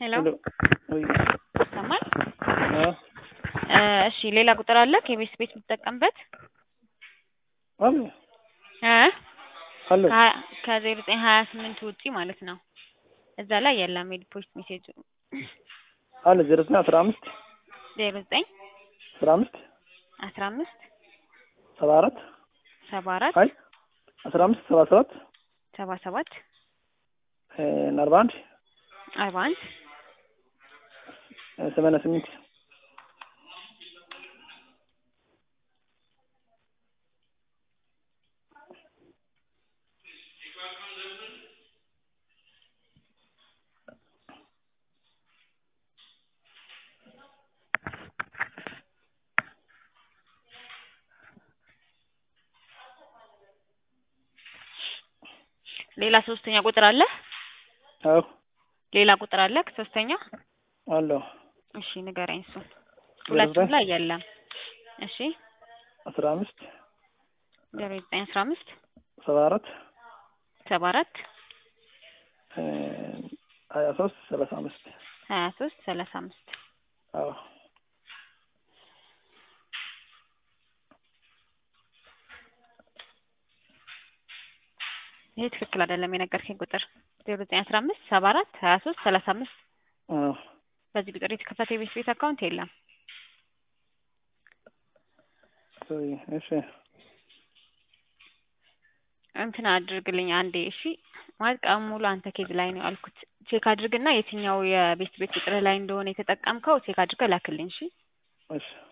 ሄሎ ሄሎ ወይ ይሰማል? አ እ እሺ ሌላ ቁጥር አለ ከቤት ቤት የምትጠቀምበት? አለ እ አለ ከሀያ ከዜሮ ዘጠኝ ሀያ ስምንት ውጪ ማለት ነው። እዛ ላይ የለም የዲፖዚት ሜሴጅ አለ ዜሮ ዘጠኝ አስራ አምስት ዜሮ ዘጠኝ አስራ አምስት አስራ አምስት ሰባ አራት ሰባ አራት አይ አስራ አምስት ሰባ ሰባት ሰባ ሰባት እ አርባ አንድ አርባ አንድ እ ሰማንያ ስምንት ሌላ ሶስተኛ ቁጥር አለ? አዎ ሌላ ቁጥር አለ ሶስተኛ? አለው እሺ ንገረኝ እሱን። ዜሮ ሁለቱም ዘጠኝ ላይ የለም። እሺ አስራ አምስት ዜሮ ዘጠኝ አስራ አምስት ሰባ አራት ሰባ አራት እ ሀያ ሶስት ሰላሳ አምስት ሀያ ሶስት ሰላሳ አምስት አዎ ይሄ ትክክል አይደለም የነገርከኝ ቁጥር ዜሮ ዘጠኝ አስራ አምስት ሰባ አራት ሀያ ሶስት ሰላሳ አምስት አዎ በዚህ ቁጥር የተከፈተ የቤት ቤት አካውንት የለም። ወይ እሺ እንትን አድርግልኝ አንዴ እሺ። ማለት ቀን ሙሉ አንተ ኬዝ ላይ ነው ያልኩት። ቼክ አድርግና የትኛው የቤት ቤት ቁጥር ላይ እንደሆነ የተጠቀምከው ቼክ አድርገህ ላክልኝ እሺ። እሺ